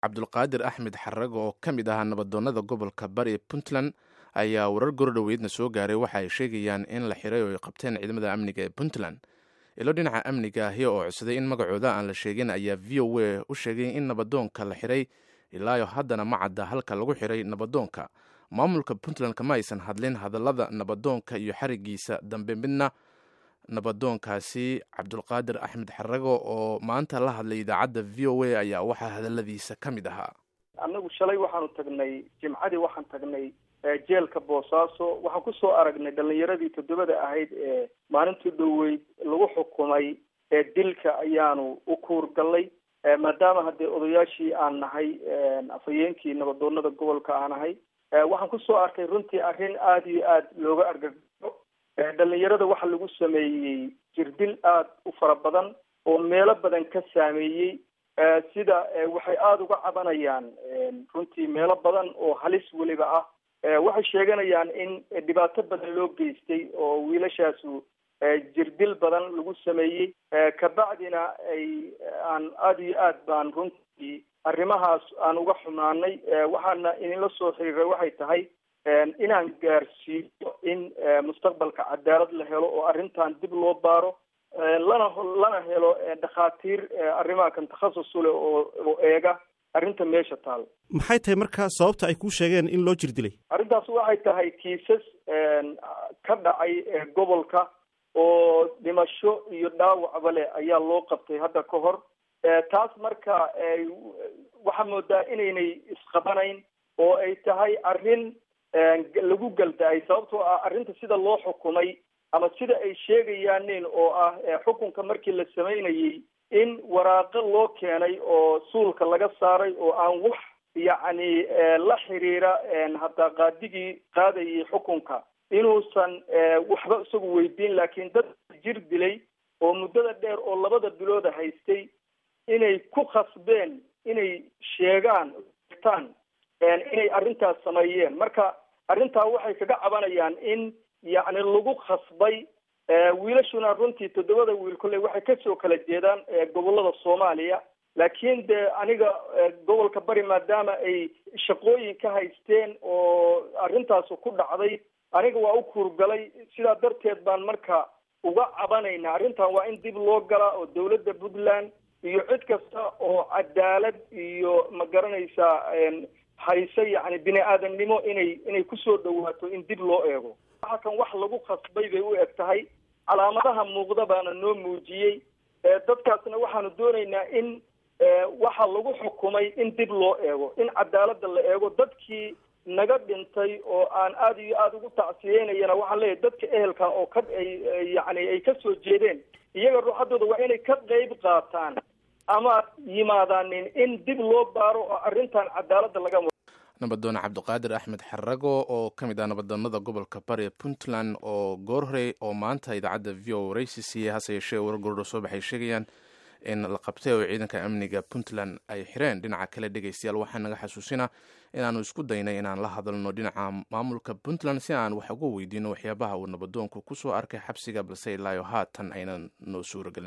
cabdulqaadir axmed xarag oo ka mid ahaa nabadoonnada gobolka bari puntland ayaa warar gorodhoweydna soo gaaray waxa ay sheegayaan in la xiray oo ay qabteen ciidamada amniga ee puntland ilo dhinaca amniga ahi oo codsaday in magacooda aan la sheegin ayaa v o a u sheegay in nabadoonka la xiray ilaayo haddana ma cadda halka lagu xiray nabadoonka maamulka puntland kama aysan hadlin hadallada nabadoonka iyo xarigiisa dambe midna nabadoonkaasi cabdulqaadir axmed xarago oo maanta la hadlay idaacadda v o a ayaa waxaa hadaladiisa ka mid ahaa annagu shalay waxaanu tagnay jimcadii waxaan tagnay jeelka boosaaso waxaan kusoo aragnay dhalinyaradii toddobada ahayd ee maalintii dhoweyd lagu xukumay ee dilka ayaanu u kuurgallay maadaama haddee odayaashii aan nahay afhayeenkii nabadoonada gobolka aan ahay waxaan kusoo arkay runtii arrin aada iyo aada looga argagaxo dhalinyarada waxaa lagu sameeyey jirdil aada u fara badan oo meelo badan ka saameeyey sida waxay aada uga cabanayaan runtii meelo badan oo halis weliba ah waxay sheeganayaan in dhibaato badan loo geystay oo wiilashaasu jirdil badan lagu sameeyey kabacdina ay aan aada iyo aad baan runtii arrimahaas aan uga xumaanay waxaana idinla soo xiriiray waxay tahay inaan gaarsiiyo in mustaqbalka cadaalad la helo oo arrintan dib loo baaro lana lana helo dhakhaatiir arrimaha kan takhasus u leh oo oo eega arrinta meesha taal maxay tahay markaa sababta ay kuu sheegeen in loo jir dilay arrintaas waxay tahay kiisas ka dhacay gobolka oo dhimasho iyo dhaawacba leh ayaa loo qabtay hadda ka hor taas marka waxaa moodaa inaynay isqabanayn oo ay tahay arrin lagu galda-ay sababtoo ah arrinta sida loo xukumay ama sida ay sheegayaanin oo ah xukunka markii la samaynayey in waraaqo loo keenay oo suulka laga saaray oo aan wax yacni la xiriira hataa qaadigii qaadayay xukunka inuusan waxba isagu weydiin laakiin dad jir dilay oo muddada dheer oo labada bilooda haystay inay ku khasbeen inay sheegaan tan inay arrintaas sameeyeen marka arrintaa waxay kaga cabanayaan in yacni lagu khasbay wiilashuna runtii toddobada wiil kolley waxay kasoo kala jeedaan gobolada soomaaliya laakiin de aniga gobolka bari maadaama ay shaqooyin ka haysteen oo arrintaas ku dhacday aniga waa u kuurgalay sidaa darteed baan marka uga cabanayna arrintan waa in dib loo galaa oo dawladda puntland iyo cid kasta oo cadaalad iyo ma garanaysaa hayse yacni bini aadamnimo inay inay kusoo dhawaato in dib loo eego waxa kan wax lagu khasbay bay u eg tahay calaamadaha muuqda baana noo muujiyey dadkaasna waxaanu doonaynaa in waxa lagu xukumay in dib loo eego in cadaaladda la eego dadkii naga dhintay oo aan aada iyo aada ugu tacsiyeynayana waxaan leeyahay dadka ehelka oo ka ay yacni ay ka soo jeedeen iyaga ruuxaddooda waa inay ka qeyb qaataan ama yimaadaanin in dib loo baaro oo arrintan cadaaladda laga nabadoone cabdiqaadir axmed xarago oo ka mid ah nabadoonada gobolka bari ee puntland oo goor horey oo maanta idaacadda v o waraysi siiyey hase yeeshee warar goordho soo baxay sheegayaan in la qabtay oo ciidanka amniga puntland ay xireen dhinaca kale dhegeystayaal waxaa naga xasuusina inaanu isku daynay inaan la hadalno dhinaca maamulka puntland si aan wax uga weydiino waxyaabaha uu nabadoonku kusoo arkay xabsiga balse ilaayo haatan aynan noo suuragelin